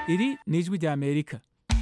iri ni ijwi rya amerika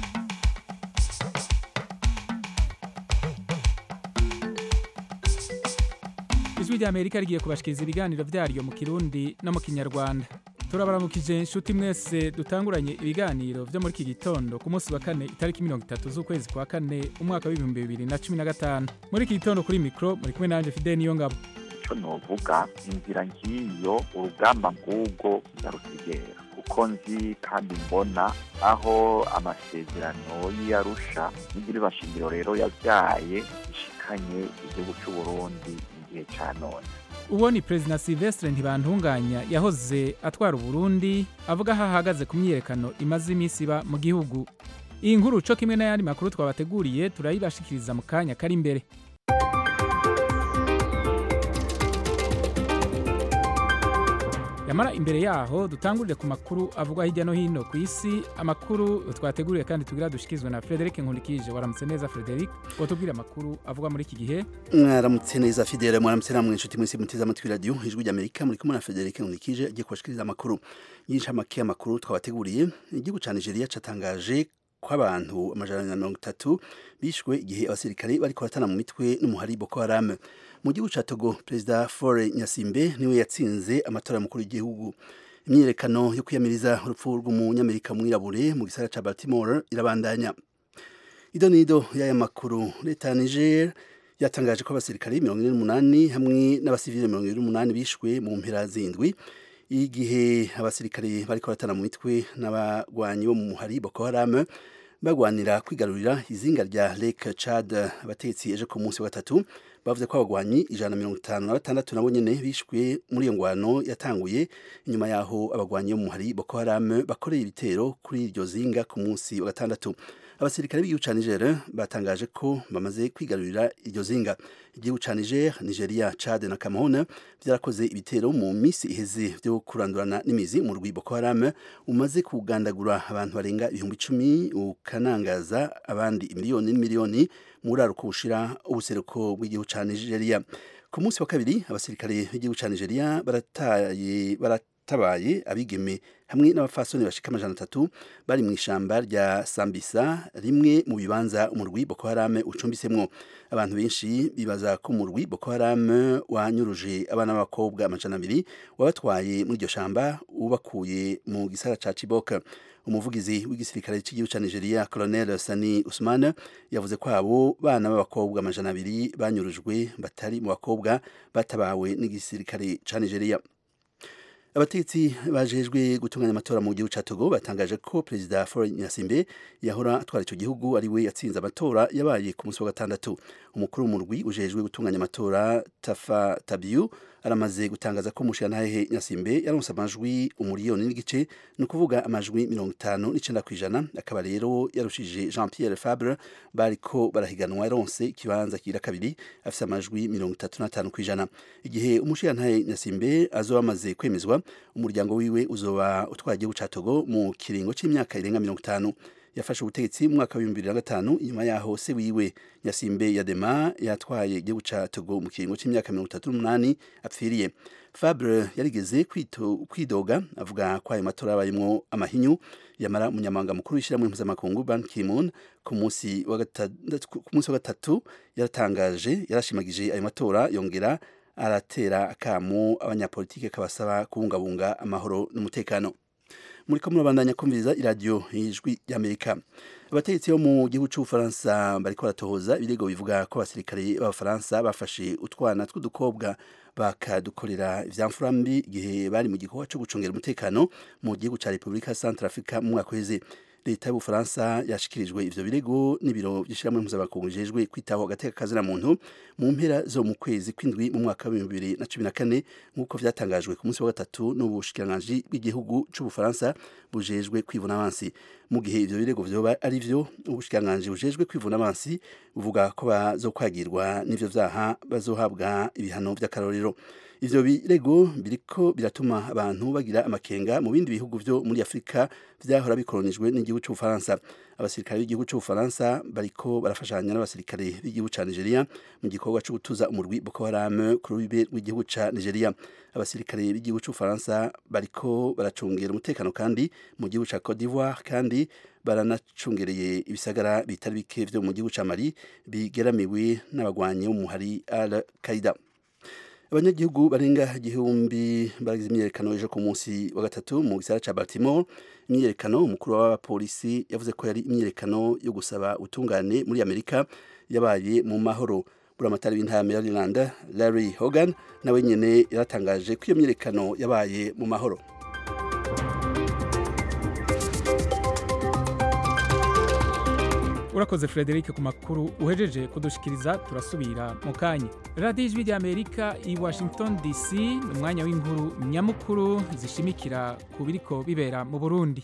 ijwi rya amerika rigiye kubashikiriza ibiganiro vyaryo mu kirundi no mu kinyarwanda turabaramukije inshuti mwese dutanguranye ibiganiro vyo muri iki gitondo ku munsi wa kane itariki mirongo itatu z'ukwezi kwa kane umwaka w'ibihumbi bibiri na cumi na gatanu muri iki gitondo kuri mikro muri kumwe nanje fidel niyo ngabo icyo novuga inzira ngiyo urugamba ngubwo ndarutegera kuko nzi kandi mbona aho amasezerano y'iyarusha n'igira ibashingiro rero yabyaye ishikanye igihugu cy'uburundi igihe cya none uwo ni perezida silvestre ntibantunganya yahoze atwara uburundi avuga aho ahagaze ku myiyerekano imaze iminsi iba mu gihugu iyi nkuru co kimwe n'ayandi makuru twabateguriye turayibashikiriza mu kanya kari imbere yamara imbere yaho dutangurire ku makuru avugwa hirya no hino ku isi amakuru twateguriye kandi tugira dushikizwe na frederic nkundikije waramutse neza frederic watubwira amakuru avugwa muri iki gihe mwaramutse neza fidele mwaramutse namwe inshuti mwese muteze amatwi radiyo ijwi ry'amerika muri kumwe na frederic nkundikije agiye kubashikiriza amakuru y'inshamake y'amakuru twabateguriye igihugu ca nigeria catangaje ko abantu amajana na mirongo itatu bishwe igihe abasirikare bariko baratana mu mitwe n'umuhari boko haram mu gihugu ca togo perezida fore nyasimbe niwe yatsinze amatora y'umukuru w'igihugu imyiyerekano yo kwiyamiriza urupfu rw'umunyamerika mwirabure mu gisagara ca baltimore irabandanya ido nido y'aya makuru leta ya niger yatangaje ko abasirikare mirongo ine n'umunani hamwe n'abasivile mirongo ine n'umunani bishwe mu mpera zindwi igihe abasirikare bariko baratana mu mitwe n'abagwanyi bo mu muhari boko haram bagwanira kwigarurira izinga rya lake chad abatetsi ejo ku munsi wa gatatu bavuze ko abagwanyi ijana na mirongo itanu na batandatu nabo nyene bishwe muri iyo ngwano yatanguye inyuma yaho abagwanyi bo mu muhari boko haram bakoreye ibitero kuri iryo zinga ku munsi wa gatandatu abasirikare b'igihugu ca niger batangaje ko bamaze kwigarurira iryo zinga igihugu ca niger nigeria chad na cameroon vyarakoze ibitero mu misi iheze vyo kurandurana n'imizi mu rwi boko haram umaze kugandagura abantu barenga ibihumbi icumi ukanangaza abandi imiliyoni n'imiliyoni muri aruko bushira ubuseruko bw'igihugu ca nigeria ku munsi wa kabiri abasirikare b'igihugu ca nigeria barataye barat tabaye abigeme hamwe n'abafasoni bashika amajana atatu bari mu ishamba rya Sambisa rimwe mu bibanza umurwi Boko Haram ucumbisemwo abantu benshi bibaza ko umurwi Boko Haram wanyuruje abana b'abakobwa amajana abiri wabatwaye muri iryo shamba ubakuye mu gisagara ca Chibok umuvugizi w'igisirikare cy'igihugu ca Nigeria Colonel Sani Usman yavuze ko abo bana b'abakobwa amajana abiri banyurujwe batari mu bakobwa batabawe n'igisirikare ca Nigeria abatetsi bajejwe gutunganya amatora mu gihugu ca Togo batangaje ko perezida Faure Nyasimbe yahora atwara ico gihugu ari we yatsinze amatora yabaye ku munsi wa gatandatu umukuru w'umurwi ujejwe gutunganya amatora Tafa Tabiu aramaze gutangaza ko Mushantahe Nyasimbe yaronse amajwi umuriyoni n'igice ni ukuvuga amajwi mirongo itanu n'icenda kw'ijana akaba rero yarushije Jean Pierre Fabre bariko barahiganwa yaronse ikibanza kira kabiri afise amajwi mirongo itatu n'atanu kw'ijana igihe Umushantahe Nyasimbe azoba amaze kwemezwa umuryango wiwe uzoba utwaye igihugu ca Togo mu kiringo c'imyaka irenga mirongo itanu yafashe ubutegetsi mu mwaka w'ibihumbi bibiri na gatanu inyuma yaho se wiwe Nyasimbe Yadema yatwaye igihugu ca Togo mu kiringo c'imyaka mirongo itatu n'umunani apfiriye Fabre yarigeze kwidoga avuga ko ayo matora yabayemwo amahinyu yamara umunyamabanga mukuru w'ishyirahamwe mpuzamakungu Ban Ki-moon ku munsi wa gatatu yaratangaje yarashimagije ayo matora yongera aratera akamu abanyapolitike kabasaba kubungabunga amahoro n'umutekano muri ko murabandanya kumviriza iradiyo y'ijwi ry'amerika abategetsi bo mu gihugu cy'ubufaransa bariko baratohoza ibirego bivuga ko abasirikare b'abafaransa bafashe utwana tw'udukobwa bakadukorera ivyamfurambi igihe bari mu gikorwa cyo gucungera umutekano mu gihugu ca repubulika ya centre africa mu mwaka uheze leta y'ubufaransa yashikirijwe ivyo birego n'ibiro vy'ishirahamwe mpuzamakungu bijejwe kwitaho agateka kazina muntu mu mpera zo mu kwezi kw'indwi mu mwaka w'ibihumbi bibiri na cumi na kane nk'uko vyatangajwe ku munsi wa gatatu n'ubushikiranganji bw'igihugu c'ubufaransa bujejwe kwivuna abansi mu gihe ivyo birego vyoba ari vyo ubushikiranganji bujejwe kwivuna abansi buvuga ko bazokwagirwa n'ivyo vyaha bazohabwa ibihano vy'akarorero ivyo birego biriko biratuma abantu bagira amakenga mu bindi bihugu vyo muri Afrika vyahora bikolonijwe n'igihugu c'Ubufaransa abasirikare b'igihugu c'ubufaransa bariko barafashanya n'abasirikare b'igihugu ca nigeria mu gikorwa co gutuza umurwi boko haram ku rubibe rw'igihugu ca nigeria abasirikare b'igihugu c'ubufaransa bariko baracungera umutekano kandi mu gihugu ca cote d'ivoire kandi baranacungereye ibisagara bitari bike vyo mu gihugu ca mali bigeramiwe n'abagwanyi b'umuhari al qaida abanyagihugu barenga igihumbi baragize imyiyerekano ejo ku munsi wa gatatu mu gisagara ca baltimore imyiyerekano umukuru w'abapolisi yavuze ko yari imyiyerekano yo gusaba utungane muri amerika yabaye mu mahoro buramatari w'intara ya maryland larry hogan nawe nyene yaratangaje ko iyo myiyerekano yabaye mu mahoro urakoze frederic ku makuru uhejeje kudushikiriza turasubira mu kanya radiyo ijwi ry'amerika i washington dc ni umwanya w'inkuru nyamukuru zishimikira ku biriko bibera mu burundi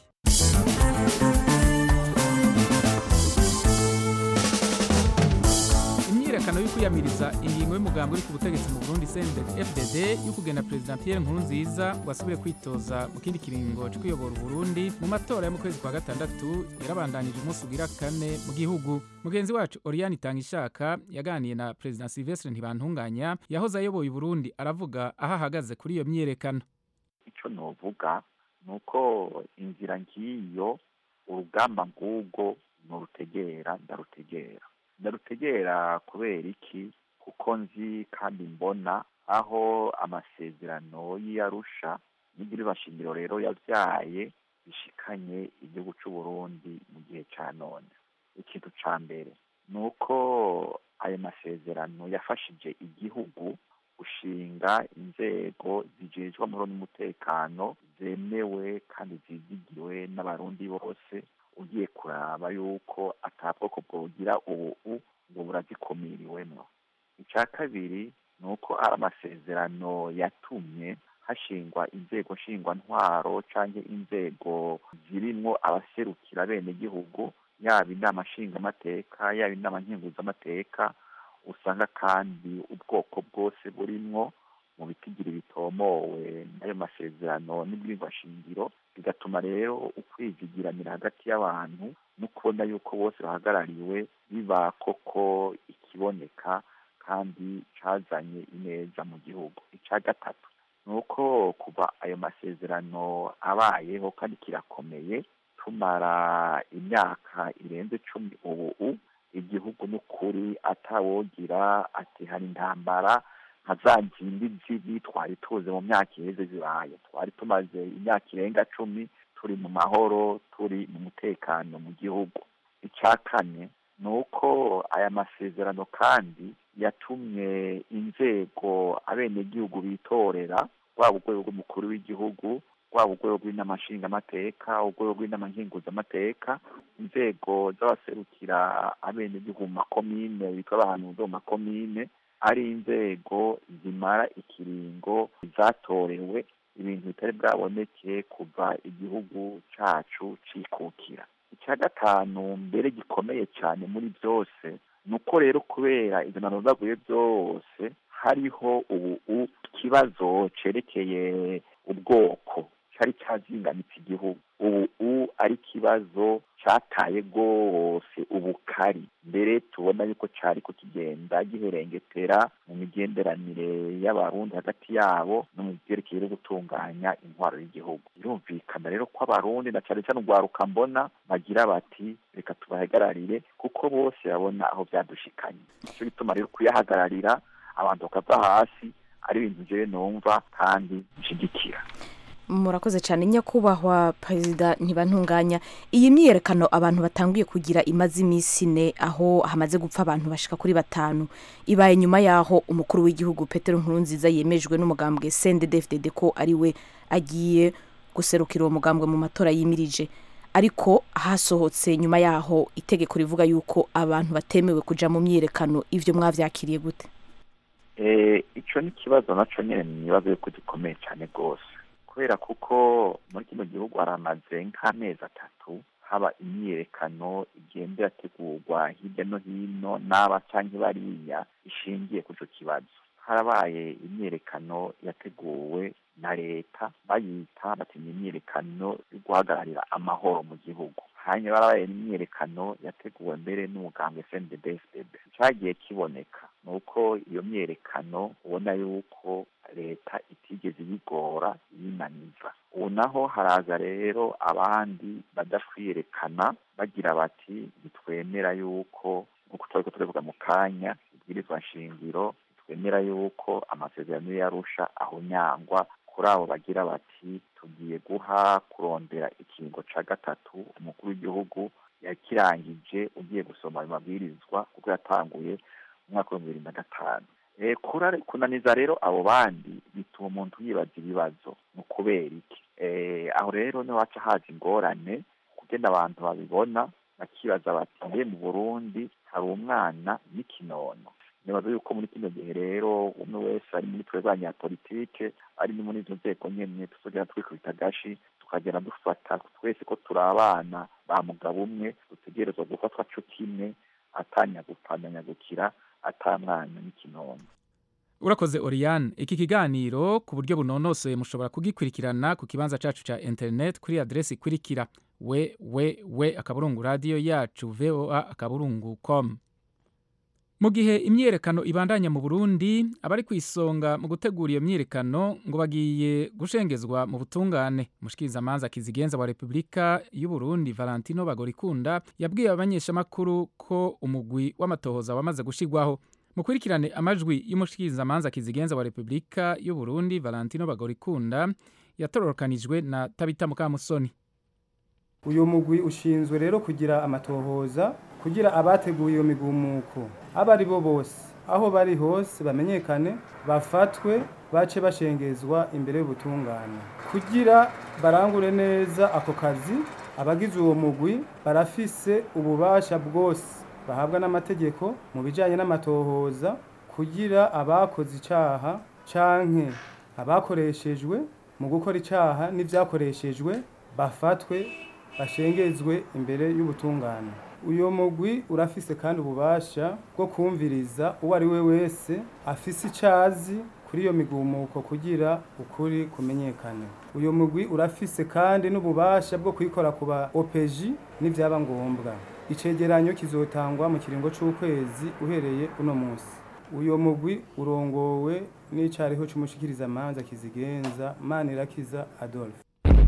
imyiyerekano yo kwiyamiriza ingingo y'umugambi uri ku butegetsi mu burundi fdd yo kugena perezida pierre nkurunziza ngo asubire kwitoza mu kindi kiringo cyo kuyobora uburundi mu matora yo mu kwezi kwa gatandatu yarabandanije umunsi ugira kane mu gihugu mugenzi wacu oriane itangishaka yaganiye na perezida silvestre ntibantunganya yahoze ayoboye uburundi aravuga aho ahagaze kuri iyo myiyerekano icyo novuga ni uko inzira ngiyo urugamba ngubwo nurutegera ndarutegera ndarutegera kubera iki kuko nzi kandi mbona aho amasezerano y'iyarusha n'igira bashingiro rero yabyaye bishikanye igihugu cy'u Burundi mu gihe cya none ikintu cya mbere ni uko ayo masezerano yafashije igihugu gushinga inzego zijejwe amahoro n'umutekano zemewe kandi zizigiwe n'abarundi bose ugiye kuraba yuko atabwoko bwogira ubu ngo burazikumiriwemo icya kabiri ni uko ari amasezerano yatumye hashingwa inzego nshingwantwaro cyangwa inzego zirimo abaserukira bene gihugu yaba inama nshingamateka yaba inama nkenguzamateka usanga kandi ubwoko bwose burimwo mu bitigiri bitomowe n'ayo masezerano n'ibwirwashingiro bigatuma rero ukwizigiranira hagati y'abantu no kubona yuko bose bahagarariwe biba koko ikiboneka kandi cazanye ineza mu gihugu icya gatatu ni uko kuva ayo masezerano abayeho kandi kirakomeye tumara imyaka irenze cumi ubu igihugu n'ukuri atawogira ati hari intambara nka za zindi zibi twari tuzi mu myaka iheze zibaye twari tumaze imyaka irenga cumi turi mu mahoro turi mu mutekano mu gihugu icya kane ni uko aya masezerano kandi yatumye inzego abenegihugu bitorera rwaba urwego rw'umukuru w'igihugu rwaba urwego rw'inama nshingamateka urwego rw'inama nkenguzamateka inzego z'abaserukira abenegihugu mu makomine bitwa abantu bo mu makomine ari inzego zimara ikiringo zatorewe ibintu bitari bwaboneke kuva igihugu cyacu cikukira icya gatanu mbere gikomeye cyane muri byose ni uko rero kubera izo nanozaguye byose hariho ubu ikibazo cerekeye ubwoko cyari cyazingamitse igihugu ubu ari ikibazo cyataye rwose ubukari mbere tubona yuko cyari kukigenda giherengetera mu migenderanire y'abarundi hagati yabo no mu byerekeye no gutunganya intwaro y'igihugu birumvikana rero ko abarundi na cyane cyane urwaruka mbona bagira bati reka tubahagararire kuko bose babona aho byadushikanye nicyo gituma rero kuyahagararira abantu bakava hasi ari ibintu njyewe numva kandi nshyigikira murakoze cyane nyakubahwa perezida ntibantunganya iyi myiyerekano abantu batanguye kugira imaze iminsi ine aho hamaze gupfa abantu bashika kuri batanu ibaye nyuma y'aho umukuru w'igihugu petero nkurunziza yemejwe n'umugambwe sendedefdede ko ari we agiye guserukira uwo mugambwe mu matora yimirije ariko hasohotse nyuma y'aho itegeko rivuga yuko abantu batemewe kuja mu myiyerekano ivyo mwavyakiriye gute icyo ni ikibazo nacyo nyine ni ibibazo yuko gikomeye cyane rwose kubera kuko muri kino gihugu haramaze nk'amezi atatu haba imyiyerekano igenda irategurwa hirya no hino n'aba cyangwa bariya ishingiye ku icyo kibazo harabaye imyiyerekano yateguwe na leta bayita batinya imyiyerekano yo guhagararira amahoro mu gihugu hanyuma barabaye n'imyerekano yateguwe mbere n'umugambwe cndbsbb cagiye kiboneka ni uko iyo myerekano ubona yuko leta itigeze ibigora yinaniza ubu naho haraza rero abandi badakwiyerekana bagira bati bitwemera yuko nk'uko twariko turavuga mu kanya ibwirizwa nshingiro twemera yuko amasezerano yarusha ahunyangwa kuri abo bagira bati tugiye guha kurondera ikingo ca gatatu umukuru w'igihugu yakirangije ugiye gusoma ayo mabwirizwa kuko yatanguye mu mwaka w'ibihumbi bibiri na gatanu kunaniza rero abo bandi bituma umuntu yibaza ibibazo ni ukubera iki aho rero niho haca haza ingorane kugenda abantu babibona bakibaza bati mbe mu burundi hari umwana n'ikinono nibaza yuko muri kino gihe rero umwe wese ari muri twe banyapolitike ari no muri izo nzego nyene tuzogera twikubita agashi tukagenda dufata twese ko turi abana ba mugabo umwe dutegerezwa gufatwa co kimwe atanyagupfanyagukira ata mwana n'ikinono urakoze oriane iki kiganiro ku buryo bunonosoye mushobora kugikurikirana ku kibanza cacu ca internet kuri adresi ikurikira we we we akaburungu radiyo yacu voa akaburungu com mu gihe imyiyerekano ibandanya mu burundi abari ku isonga mu gutegura iyo myiyerekano ngo bagiye gushengezwa mu butungane umushikirizamanza kizigenza wa repubulika y'uburundi valentino bagorikunda yabwiye abamenyeshamakuru ko umugwi w'amatohoza wamaze gushigwaho mukurikirane amajwi y'umushikirizamanza kizigenza wa repubulika y'uburundi valentino bagorikunda yatororokanijwe na tabita mukamusoni uyu mugwi ushinzwe rero kugira amatohoza kugira abateguye iyo migumuko abo ari bo bose aho bari hose bamenyekane bafatwe bace bashengezwa imbere y'ubutungane kugira barangure neza ako kazi abagize uwo mugwi barafise ububasha bwose bahabwa n'amategeko mu bijyanye n'amatohoza kugira abakoze icyaha canke abakoreshejwe mu gukora icyaha n'ibyakoreshejwe bafatwe bashengezwe imbere y'ubutungane uyu mugwi urafise kandi ububasha bwo kumviriza uwo ari we wese afise icyazi kuri iyo migumuko kugira ukuri kumenyekane uyu mugwi urafise kandi n'ububasha bwo kuyikora ku ba opeji n'ibyaba ngombwa icegeranyo kizotangwa mu kiringo c'ukwezi uhereye uno munsi uyo mugwi urongowe n'icariho c'umushikirizamanza kizigenza manirakiza adolphe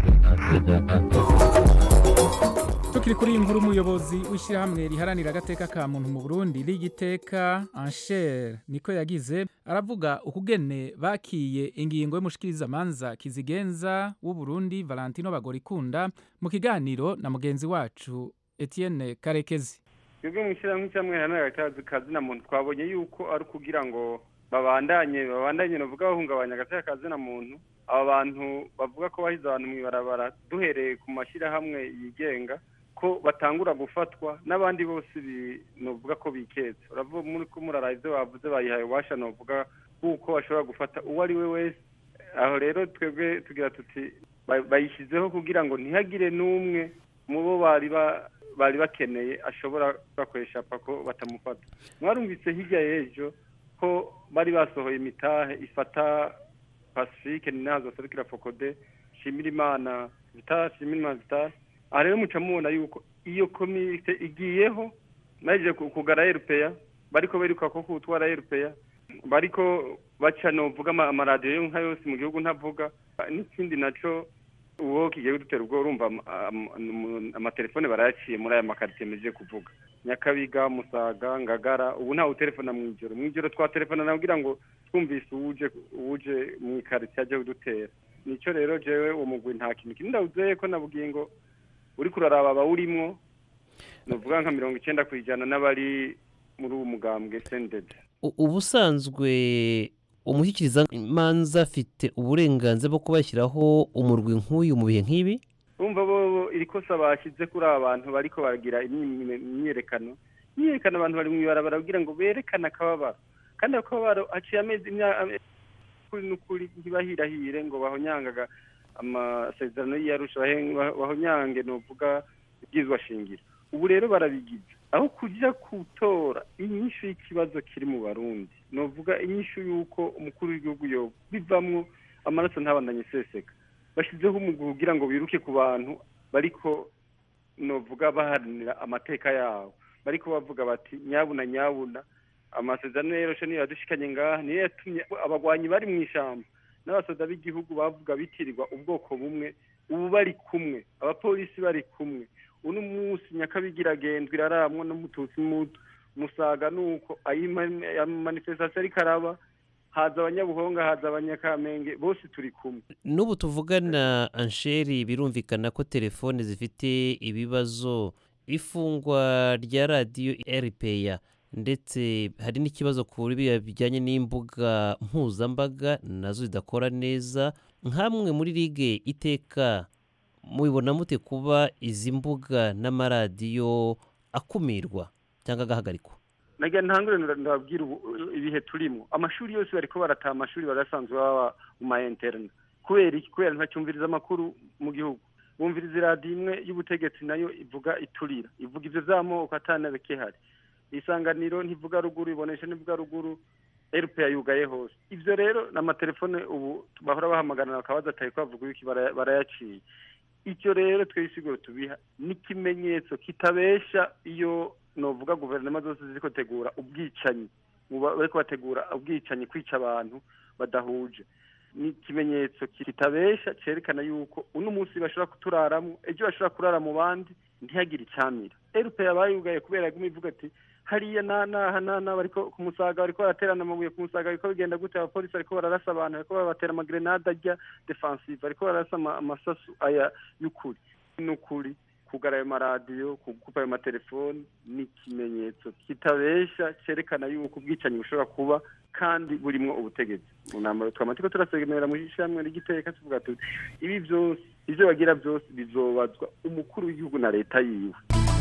tukiri kuri iyi nkuru umuyobozi w'ishyirahamwe riharanira agateka ka muntu mu burundi rigiteka anshere niko yagize aravuga ukugene bakiye ingingo y'umushikirizamanza kizigenza w'uburundi valentino bagorikunda mu kiganiro na mugenzi wacu etienne karekezi twebwe mu ishyirahamwe cyangwa riharanira akazi na muntu twabonye yuko ari ukugira ngo babandanye babandanye bavuga bahungabanya agateka kazi na muntu aba bantu bavuga ko bahize abantu mu ibarabara duhereye ku mashyirahamwe yigenga ko batangura gufatwa n'abandi bose novuga ko biketse uravuga muri ko muraraye ibyo bavuze bayihaye ububasha novuga kuko bashobora gufata uwo ari we wese aho rero twebwe tugira tuti bayishyizeho kugira ngo ntihagire n'umwe mu bo bari bari bakeneye ashobora bakoresha pako batamufata mwarumvise hirya y'ejo ko bari basohoye imitahe ifata pacifique ni nazo serukira fokode shimira imana vitari shimira imana vitari aha rero muca mubona yuko iyo komite igiyeho naje kugara erupeya bariko beruka ko kutwara erupeya bariko baca novuga amaradiyo yo nka yose mu gihugu ntavuga n'ikindi naco uwo kigiye kudutera ubwo urumva amatelefone barayaciye muri aya makaritiye meze kuvuga nyakabiga musaga ngagara ubu ntawe utelefona mu ijoro mu ijoro twatelefona nabwira ngo twumvise uwuje uwuje mu ikaritiye ajya kudutera nico rero jewe uwo mugwi nta kintu kinini ndawuzeye ko nabwiye ngo uri kuraraba abawurimwo nuvuga nka mirongo icyenda ku ijana n'abari muri uwo mugambwe sendede ubusanzwe umushyikiriza manza afite uburenganzira bwo kubashyiraho umurwi nk'uyu mu bihe nk'ibi bumva bo iri kosa bashyize kuri aba bantu bariko baragira imyiyerekano imyiyerekano abantu bari mu ibarabara kugira ngo berekane akababaro kandi ako kababaro haciye amezi kuri n'ukuri ntibahirahire ngo bahonyangaga amasezerano y'iyarusha bahonyange nuvuga ibyizwa shingiro ubu rero barabigize aho kujya gutora inyishu y'ikibazo kiri mu barundi nuvuga inyishu y'uko umukuru w'igihugu yo bivamwo amaraso ntabandanye iseseka bashyizeho umugwi kugira ngo biruke ku bantu bariko novuga baharanira amateka yabo bariko bavuga bati nyabuna nyabuna amasezerano yoroshe niyo yadushikanye ngaha niyo yatumye abagwanyi bari mu ishamba n'abasoda b'igihugu bavuga bitirirwa ubwoko bumwe ubu bari kumwe abapolisi bari kumwe uno munsi nyakabigira agendwa iraramwa n'umututsi muto musaga nuko ayi manifestation ariko araba haza abanyabuhonga haza abanyakamenge bose turi kumwe n'ubu tuvugana ansheri birumvikana ko telefone zifite ibibazo ifungwa rya radiyo eripeya ndetse hari n'ikibazo ku biriya bijyanye n'imbuga mpuzambaga nazo zidakora neza nk'amwe muri ligue iteka mubibona mute kuba izi mbuga n'amaradiyo akumirwa cyangwa agahagarikwa nagira ntangure ndababwira ubu ibihe turimo amashuri yose bariko barataha amashuri barasanzwe baba mu ma interne kubera iki kubera ntacyumviriza amakuru mu gihugu bumviriza iradiyo imwe y'ubutegetsi nayo ivuga iturira ivuga ivyo vy'amoko atanabikehari isanganiro ntivuga ruguru ibonesha ntivuga ruguru erupe yugaye hose ivyo rero n'amatelefone ubu bahora bahamagarana bakabaza ataye ko bavuga ibiki bara- barayaciye icyo rero twisiguro tubiha n'ikimenyetso kitabesha iyo novuga guverinoma zose ziriko tegura ubwicanyi mu ba- bariko bategura ubwicanyi kwica abantu badahuje ni ikimenyetso kitabesha cerekana yuko uno munsi bashobora kuturaramwo ejo bashobora kurara mu bandi ntihagire icamira erupe yabaye yugaye kubera yaguma ivuga ati hariya na naha na na bariko ku musaga bariko baraterana amabuye ku musaga bariko bigenda gute abapolisi bariko bararasa abantu bariko babatera amagrenade ajya defensive bariko bararasa ama- amasasu aya y'ukuri n'ukuri kugara ayo maradiyo kugupa ayo matelefoni ni ikimenyetso kitabesha cerekana yuko ubwicanyi bushobora kuba kandi burimwo ubutegetsi mu nama twama turiko turasegemera mu ishamwe ry'igiteka tuvuga tuti ibi vyose ivyo bagira vyose bizobazwa umukuru w'igihugu na leta yiwe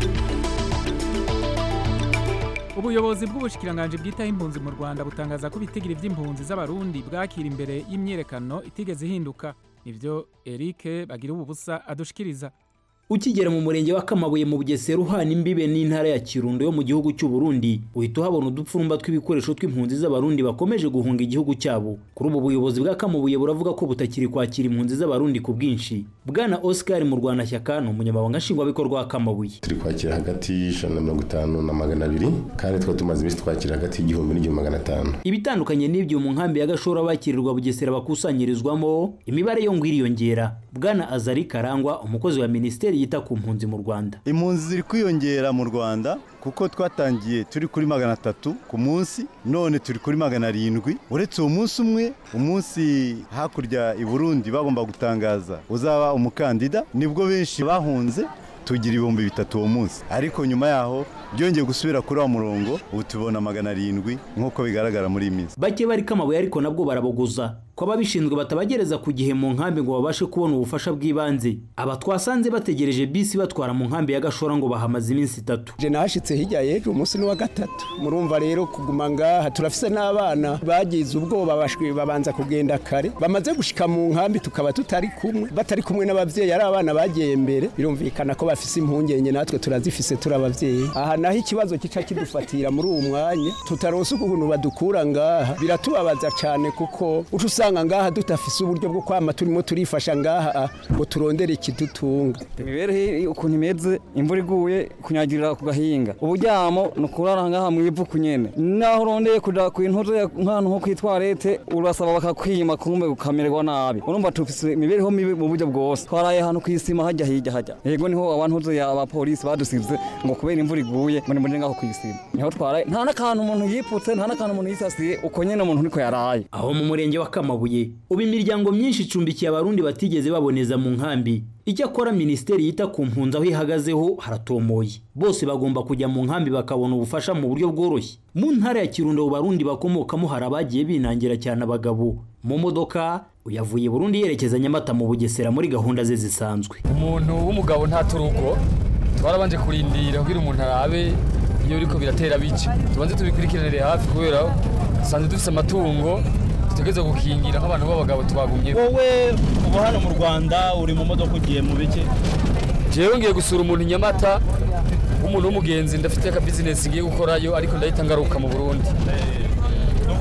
ubuyobozi bw'ubushikiranganji bwitaho impunzi mu rwanda butangaza ko ibitigiri by'impunzi z'abarundi bwakira imbere y'imyiyerekano itigeze ihinduka nivyo eric bagira ubu busa adushikiriza ukigera mu murenge wa kamabuye mu bugesera uhana imbibe n'intara ya kirundo yo mu gihugu cy'u Burundi uhita uhabona udupfurumba tw'ibikoresho tw'impunzi z'abarundi bakomeje guhunga igihugu cyabo kuri ubu buyobozi bwa kamabuye buravuga ko butakiri kwakira impunzi z'abarundi ku bwinshi bwana oscar mu rwanashyaka ni umunyamabanga nshingwabikorwa wa kamabuye turi kwakira hagati y'ijana na mirongo itanu na magana abiri kandi twari tumaze iminsi twakira hagati y'igihumbi n'igihumbi magana atanu ibitandukanye n'ibyo mu nkambi ya gashora bakirirwa bugesera bakusanyirizwamo imibare yo ngo iriyongera bwana azari karangwa umukozi wa minisiteri yita ku mpunzi mu rwanda impunzi ziri kwiyongera mu rwanda kuko twatangiye turi kuri magana atatu ku munsi none turi kuri magana arindwi uretse uwo munsi umwe umunsi hakurya i burundi bagomba gutangaza uzaba umukandida nibwo benshi bahunze tugira ibihumbi bitatu uwo munsi ariko nyuma yaho byongeye gusubira kuri wa murongo ubu tubona magana arindwi nk'uko bigaragara muri iyi minsi bake bari kamabuye ariko nabwo barabogoza ko ababishinzwe batabagereza ku gihe mu nkambi ngo babashe kubona ubufasha bw'ibanze aba twasanze bategereje bisi batwara mu nkambi ya gashora ngo bahamaze iminsi itatu je nahashitse hirya y'ejo umunsi ni wa gatatu murumva rero kuguma ngaha turafise n'abana bagize ubwoba bashwi babanza kugenda kare bamaze gushika mu nkambi tukaba tutari kumwe batari kumwe n'abavyeyi ari abana bagiye mbere birumvikana ko bafise impungenge natwe turazifise turi abavyeyi aha naho ikibazo kica kidufatira muri uwo mwanya tutaronse ukuntu badukura ngaha biratubabaza cane kuko uca usanga ngaha tudafise uburyo bwo kwama turimo turifasha ngaha ngo turondere ikidutunga imibereho ukuntu imeze imvura iguye kunyagirira ku gahinga uburyamo ni ukurara ngaha mu ivu kunyene naho urondeye kuja ku intuze nk'ahantu nko kwitwarete urasaba bakakwima kumbe ukamererwa nabi urumva tufise imibereho mibi mu buryo bwose twaraye ahantu kw'isima hajya hirya hajya yego niho abantuze ya abapolisi badusize ngo kubera imvura iguye muri muri ngaho kw'isima niho twaraye nta n'akantu umuntu yipfutse nta n'akantu umuntu yisasiye uko nyene umuntu niko yaraye aho mu murenge wa kamabuye ubu imiryango myinshi icumbikiye abarundi batigeze baboneza mu nkambi icyakora minisiteri yita ku mpunzi aho ihagazeho haratomoye bose bagomba kujya mu nkambi bakabona ubufasha mu buryo bworoshye mu ntara ya kirundo barundi bakomokamo hari abagiye binangira cyane abagabo mu modoka uyavuye burundi yerekeza nyamata mu bugesera muri gahunda ze zisanzwe umuntu w'umugabo ntaturugo twarabanje kurindira kugira umuntu arabe iyo biriko biratera bice tubanze tubikurikiranire hafi kubera dusanzwe dufise amatungo dutegereza gukingira nk'abantu b'abagabo twagumye wowe uba hano mu rwanda uri mu modoka ugiye mu bike jewe ngiye gusura umuntu i nyamata w'umuntu w'umugenzi ndafite aka bizinesi ngiye gukorayo ariko ndahita ngaruka mu burundi ni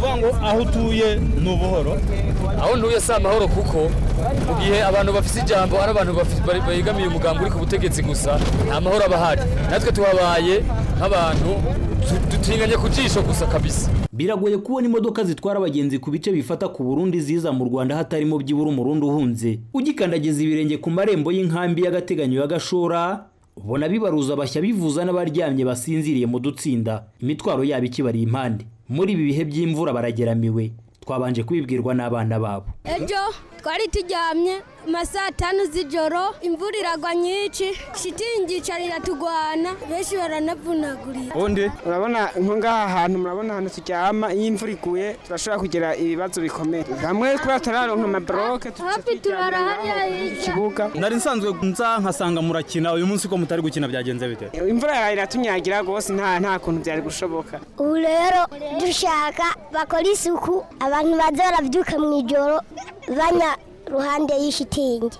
ukuvuga ngo aho utuye ni ubuhoro aho ntuye si amahoro kuko mu gihe abantu bafite ijambo ari abantu bafite- bari- begamiye umugambi uri ku butegetsi gusa nta mahoro aba ahari natwe tuhabaye nk'abantu tu- dutinganye ku jisho gusa kabisa biragoye kubona imodoka zitwara abagenzi ku bice bifata ku burundi ziza mu rwanda hatarimo byibura umurundi uhunze ugikandagiza ibirenge ku marembo y'inkambi y'agateganyo ya gashora ubona bibaruza bashya bivuza n'abaryamye basinziriye mu dutsinda imitwaro yabo ikibariye impande muri ibi bihe by'imvura barageramiwe twabanje kubibwirwa n'abana babo ejo twari turyamye mu saa tanu z'ijoro imvura iragwa nyinshi shitingi icara iratugwana benshi baranavunagurira ubundi urabona nko ngaha hantu murabona ahantu turyama iyo imvura iguye turashobora kugira ibibazo bikomeye hamwe kubera turaronka amaboroke hafi turara hariya hirya ikibuga nari nsanzwe nza nkasanga murakina uyu munsi ko mutari gukina byagenze bite imvura yaraye iratunyagira rwose nta nta kuntu byari gushoboka ubu rero dushaka bakora isuku abantu baza barabyuka mu ijoro banya ruhande y'ishitingi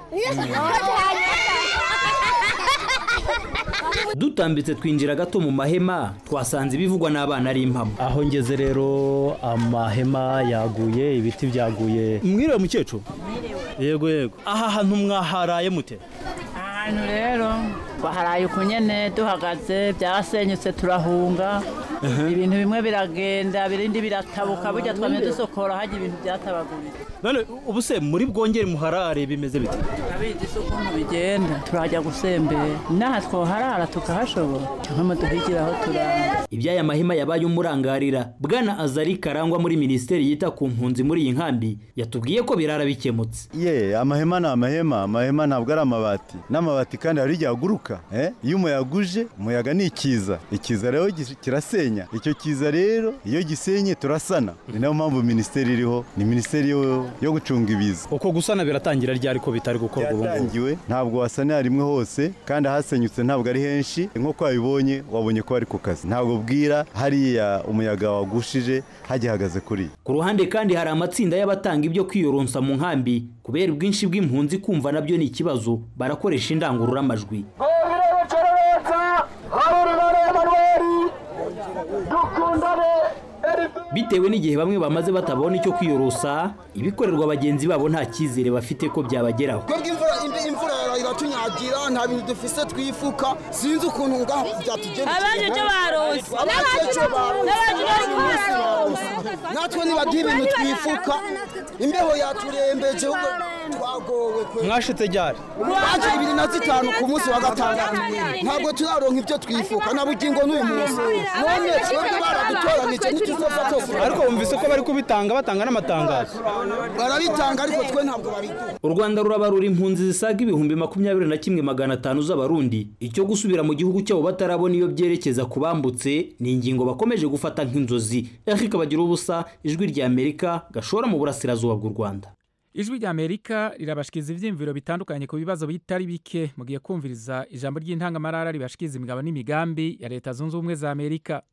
dutambitse twinjira gato mu mahema twasanze ibivugwa n'abana ari impamo aho ngeze rero amahema yaguye ibiti byaguye mwiriwe mukecuru yego yego aha hantu mwaharaye mute ahantu rero baharaye uku nyene duhagaze byarasenyutse turahunga ibintu bimwe biragenda ibindi biratabuka burya twamye dusokora hajya ibintu byatabaguritse none ubu se muri bwongere muharare bimeze bite abizi se ukuntu bigenda turajya gusembera n'aha twoharara tukahashobora cyangwa muduhigira aho turara iby'aya mahema yabaye umurangarira bwana azari karangwa muri minisiteri yita ku mpunzi muri iyi nkambi yatubwiye ko birara bikemutse ye amahema ni amahema amahema ntabwo ari amabati n'amabati kandi hari igihe aguruka eh? iyo umuyaga uje umuyaga ni ikiza ikiza rero gis- kirasenya icyo kiza rero iyo gisenye turasana ni nayo mpamvu minisiteri iriho ni minisiteri yo, yo gucunga ibiza uko gusana biratangira ryari ko bitari gukorwa ubu ngubu byatangiwe ntabwo wasanira rimwe hose kandi ahasenyutse ntabwo ari henshi nk'uko wabibonye wabonye ko bari ku kazi ntabwo bwira hariya umuyaga wagushije hagihagaze kuri ku ruhande kandi hari amatsinda y'abatanga ibyo kwiyoronsa mu nkambi kubera ubwinshi bw'impunzi kumva nabyo ni ikibazo barakoresha indangururamajwi bitewe n'igihe bamwe bamaze batabona icyo kwiyorosa ibikorerwa bagenzi babo nta cyizere bafite ko byabageraho twebwe imvura imbe- imvura iratunyagira nta bintu dufise twifuka sinzi ukuntu ngaho byatugendekeye Abandi icyo baronse. Abandi icyo baronse. N'abandi bari Umunsi baronse. natwe nibagira ibintu twifuka imbeho yaturembeje ubwo twagowe kwe mwashitse ryari twaje ibiri na zitanu ku munsi wa gatandatu ntabwo turaronka ibyo twifuka na bugingo n'uyu munsi none twebwe baradutoranije ntituzofata ariko wumvise ko bari kubitanga batanga n'amatangazo barabitanga ariko twe ntabwo babiduha u rwanda rurabarura impunzi zisaga ibihumbi makumyabiri na kimwe magana atanu z'abarundi icyo gusubira mu gihugu cyabo batarabona iyo byerekeza ku bambutse ni ingingo bakomeje gufata nk'inzozi eric bagira ubusa ijwi rya amerika gashora mu burasirazuba bw'u rwanda ijwi rya amerika rirabashikiriza ibyiyumviro bitandukanye ku bibazo bitari bike mugiye kumviriza ijambo ry'intangamarara ribashikiriza imigabo n'imigambi ya leta zunze ubumwe za amerika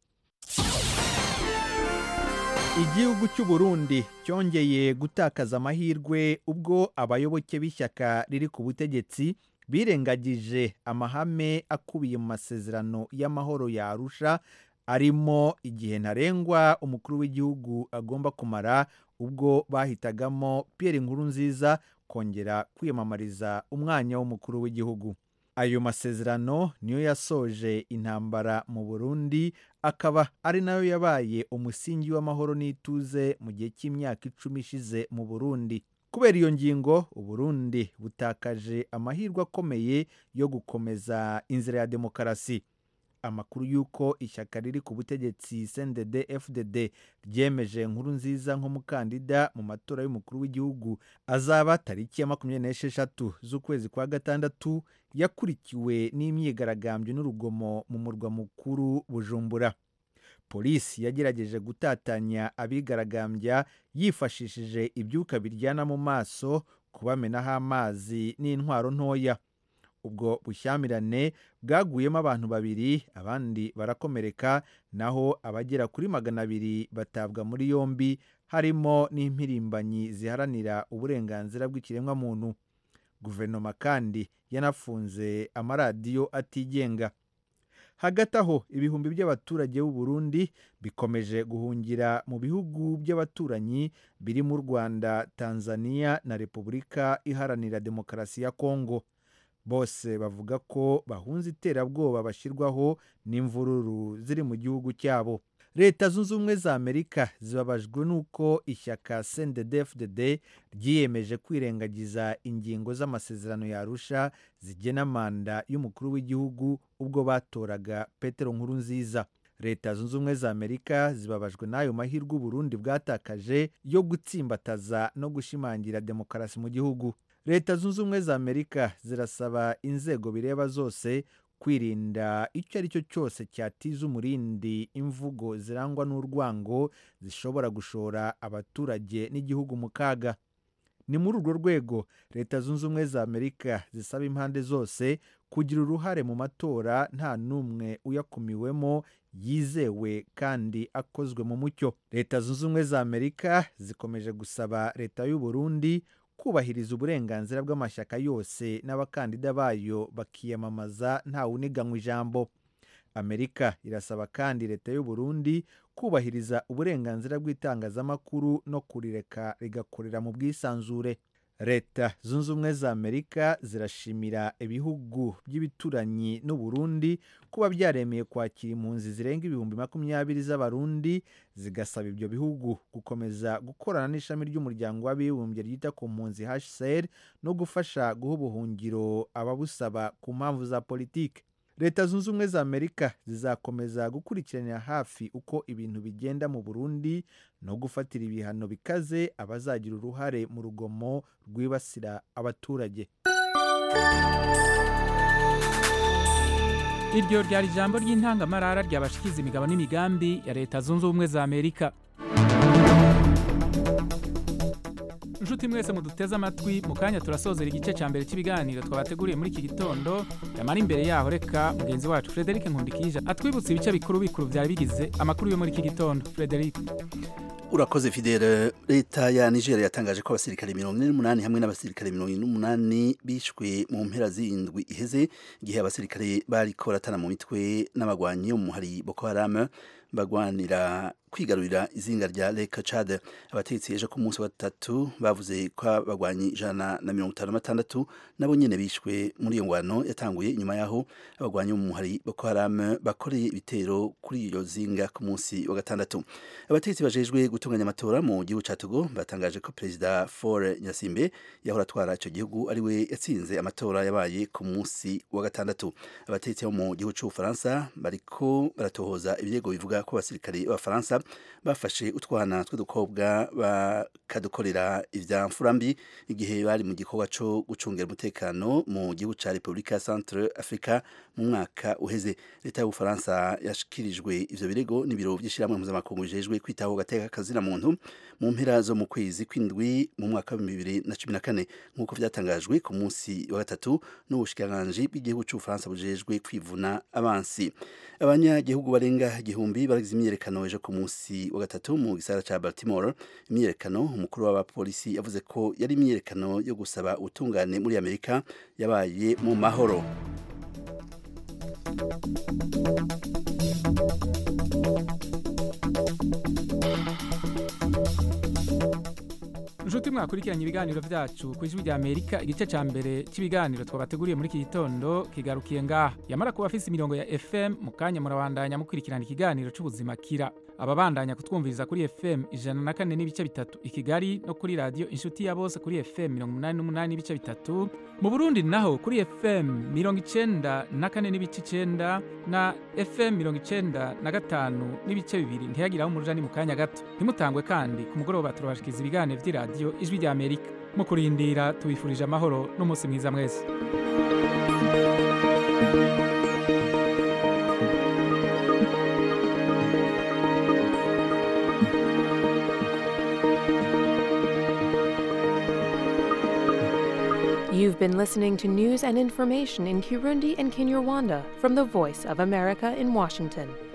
igihugu cy'u Burundi cyongeye gutakaza amahirwe ubwo abayoboke b'ishyaka riri ku butegetsi birengagije amahame akubiye mu masezerano y'amahoro ya Arusha arimo igihe ntarengwa umukuru w'igihugu agomba kumara ubwo bahitagamo Pierre Nkurunziza kongera kwiyamamariza umwanya w'umukuru w'igihugu ayo masezerano niyo yasoje intambara mu Burundi akaba ari nayo yabaye umusingi w'amahoro n'ituze mu gihe cy'imyaka icumi ishize mu Burundi kubera iyo ngingo Uburundi butakaje amahirwe akomeye yo gukomeza inzira ya demokarasi amakuru y'uko ishyaka riri ku butegetsi CNDD FDD ryemeje nkuru nziza nk'umukandida mu matora y'umukuru w'igihugu azaba tariki ya makumyabiri n'esheshatu z'ukwezi kwa gatandatu yakurikiwe n'imyigaragambyo n'urugomo mu murwa mukuru Bujumbura polisi yagerageje gutatanya abigaragambya yifashishije ibyuka biryana mu maso kubamenaho amazi n'intwaro ntoya ubwo bushyamirane bwaguyemo abantu babiri abandi barakomereka naho abagera kuri magana abiri batabwa muri yombi harimo n'impirimbanyi ziharanira uburenganzira bw'ikiremwamuntu guverinoma kandi yanafunze amaradiyo atigenga hagati aho ibihumbi by'abaturage b'u Burundi bikomeje guhungira mu bihugu by'abaturanyi birimo u Rwanda Tanzania na Repubulika Iharanira Demokarasi ya Kongo bose bavuga ko bahunze iterabwoba bashyirwaho n'imvururu ziri mu gihugu cyabo leta zunze ubumwe za amerika zibabajwe n'uko ishyaka cndfdd ryiyemeje kwirengagiza ingingo z'amasezerano yarusha zigena manda y'umukuru w'igihugu ubwo batoraga petero nkuru nziza leta zunze ubumwe za amerika zibabajwe n'ayo mahirwe uburundi bwatakaje yo gutsimbataza no gushimangira demokarasi mu gihugu leta zunze ubumwe za amerika zirasaba inzego bireba zose kwirinda icyo ari cyo cyose cyatiza umurindi imvugo zirangwa n'urwango zishobora gushora abaturage n'igihugu mu kaga ni muri urwo rwego leta zunze ubumwe za amerika zisaba impande zose kugira uruhare mu matora nta n'umwe uyakumiwemo yizewe kandi akozwe mu mucyo leta zunze ubumwe za amerika zikomeje gusaba leta y'u Burundi kubahiriza uburenganzira bw'amashyaka yose n'abakandida bayo bakiyamamaza ntawuniganywa ijambo amerika irasaba kandi leta y'u Burundi kubahiriza uburenganzira bw'itangazamakuru no kurireka rigakorera mu bwisanzure leta zunze ubumwe za amerika zirashimira ibihugu by'ibituranyi n'u Burundi kuba byaremeye kwakira impunzi zirenga ibihumbi makumyabiri z'abarundi zigasaba ibyo bihugu gukomeza gukorana n'ishami ry'umuryango w'abibumbye ryita ku mpunzi hcr no gufasha guha ubuhungiro ababusaba ku mpamvu za politiki leta zunze ubumwe za amerika zizakomeza gukurikiranira hafi uko ibintu bigenda mu burundi no gufatira ibihano bikaze abazagira uruhare mu rugomo rwibasira abaturage iryo ryari ijambo ry'intangamarara ryabashikiza imigabo n'imigambi ya leta zunze ubumwe za amerika inshuti mwese muduteze amatwi mu kanya turasozera igice cya mbere cy'ibiganiro twabateguriye muri iki gitondo yamara imbere yaho reka mugenzi wacu frederic nkundikije atwibutse ibice bikuru bikuru byari bigize amakuru yo muri iki gitondo frederic urakoze fidele leta ya nigeria yatangaje ko abasirikare mirongo ine n'umunani hamwe n'abasirikare mirongo ine n'umunani bishwe mu mpera z'indwi iheze igihe abasirikare bariko baratana mu mitwe n'abagwanyi bo mu hari boko haram bagwanira kwigarurira izinga rya Lake Chad abategetsi ejo ku munsi wa gatatu bavuze ko abagwanyi ijana na mirongo itanu na batandatu nabo nyene bishwe muri iyo ngwano yatanguye inyuma yaho abagwanyi mu hari Boko Haram bakoreye ibitero kuri iyo zinga ku munsi wa gatandatu abategetsi bajejwe gutunganya amatora mu gihugu ca Togo batangaje ko perezida Faure Nyasimbe yahora atwara ico gihugu ari we yatsinze amatora yabaye ku munsi wa gatandatu abategetsi bo mu gihugu c'Ubufaransa bariko baratohoza ibirego bivuga ko abasirikare b'abafaransa bafashe utwana tw'udukobwa bakadukorera ibya mfurambi igihe bari mu gikorwa cyo gucungira umutekano mu gihugu cya repubulika ya centre africa mu mwaka uheze leta y'ubufaransa yashikirijwe ivyo birego n'ibiro by'ishyirahamwe mpuzamakungu bijejwe kwitaho gateka kazina muntu mu mpera zo mu kwezi kw'indwi mu mwaka wa bibiri na cumi na kane nk'uko vyatangajwe ku munsi wa gatatu n'ubushikiranganji bw'igihugu c'ubufaransa bujejwe kwivuna abansi abanyagihugu barenga igihumbi baragize imyiyerekano ejo ku munsi wa gatatu mu gisagara ca Baltimore imyiyerekano umukuru w'abapolisi yavuze ko yari imyiyerekano yo gusaba ubutungane muri Amerika yabaye mu mahoro inshuti mwakurikiranye ibiganiro byacu ku ijwi rya amerika igice cya mbere cy'ibiganiro twabateguriye muri iki gitondo kigarukiye ngaha yamara kuba afise imirongo ya fm mu kanya murabandanya mukurikirana ikiganiro c'ubuzima kira ababandanya kutwumviriza kuri fm ijana na kane n'ibice bitatu i kigali no kuri radiyo inshuti ya bose kuri fm mirongo umunani n'umunani n'ibice bitatu mu burundi naho kuri fm mirongo icenda na kane n'ibice icenda na fm mirongo icenda na gatanu n'ibice bibiri ntiyagiraho umuja ni mu kanya gato ntimutangwe kandi ku mugoroba turabashikiza ibiganiro vy'iradiyo ijwi rya amerika mu kurindira tubifurije amahoro n'umunsi mwiza mwese You've been listening to news and information in Kirundi and Kinyarwanda from the Voice of America in Washington.